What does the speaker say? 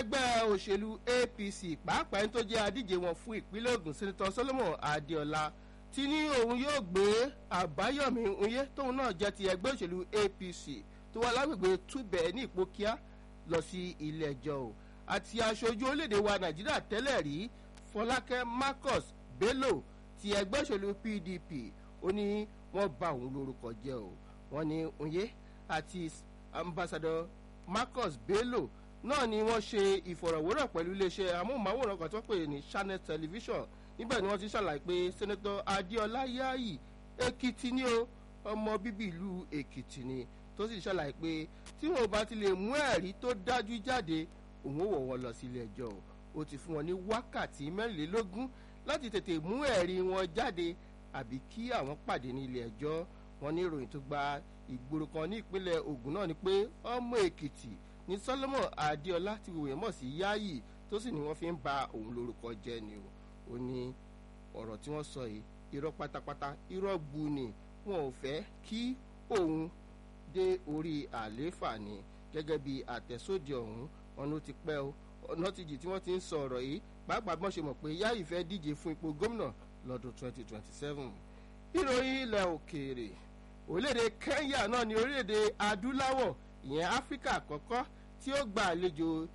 ẹgbẹ́ òṣèlú apc pàápàá ẹni tó jẹ́ adíje wọn fún ìpínlẹ̀ ogun sẹ́nitọ́ solomon adéọlá ti ní òun yóò gbé àbáyọ̀mí oyè tóun náà jẹ́ ti ẹgbẹ́ òṣèlú apc tó wà lágbègbè túbẹ̀ ní ìpókíá lọ sí ilé ẹjọ́ o àti aṣojú orílẹ̀-èdè wa nàìjíríà tẹ́lẹ̀ rí fọlákẹ́ marcus bello ti ẹgbẹ́ òṣèlú pdp ó ní wọ́n ba òun lórúkọ jẹ́ o wọ́n ní oyè àti ambassador marcus bello náà ni wọ́n ṣe ìfọ̀rọ̀wérọ̀ pẹ̀lú iléeṣẹ́ amóhùnmáwòrán kan tó pè ní channel television níbẹ̀ ni wọ́n ti ṣàlàyé pé sẹ́nẹ́tọ̀ adéọlá yáàyì èkìtì ni o ọmọ bíbí ìlú èkìtì ni tó sì ṣàlàyé pé tí wọn bá ti lè mú ẹ̀rí tó dájú jáde òun ò wọ̀ wọ́n lọ sí ilé ẹjọ́ o ó ti fún wọn ní wákàtí mẹ́rìnlélógún láti tètè mú ẹ̀rí wọn jáde àbí kí àwọn pàdé ní ilé ẹjọ́ wọn ní ìròyìn tó gba ìgboro kan ní ìpínlẹ̀ ogun náà ni pé ọmọ èkìtì ní solomon adéọlá ti wòye mọ̀ sí yáàyì tó sì ní wọ́n fi ń ba òun lórúkọ jẹ́ ni o ó ní ọ̀rọ̀ tí wọ́n sọ yìí irọ́ pátápátá irọ́ gbu ni wọn ò fẹ́ kí òun dé orí àlééfà ni gẹ́gẹ́ bí àtẹ̀sódì ọ̀hún ọ̀nà ti pẹ́ o ọ̀nà ti jì tí wọ́n ti ń sọ ọ̀rọ̀ yìí pàápàá bí wọ́n ṣe mọ̀ pé yáàyì fẹ́ díje fún ipò gómìnà lọ́dún 2027 ìròyìn ilẹ̀ òkèèrè orílẹ̀-èdè kenya náà ni orílẹ̀-èdè adúláwọ̀ ìyẹn áfíríkà àkọ́kọ́ tí ó gba àlejò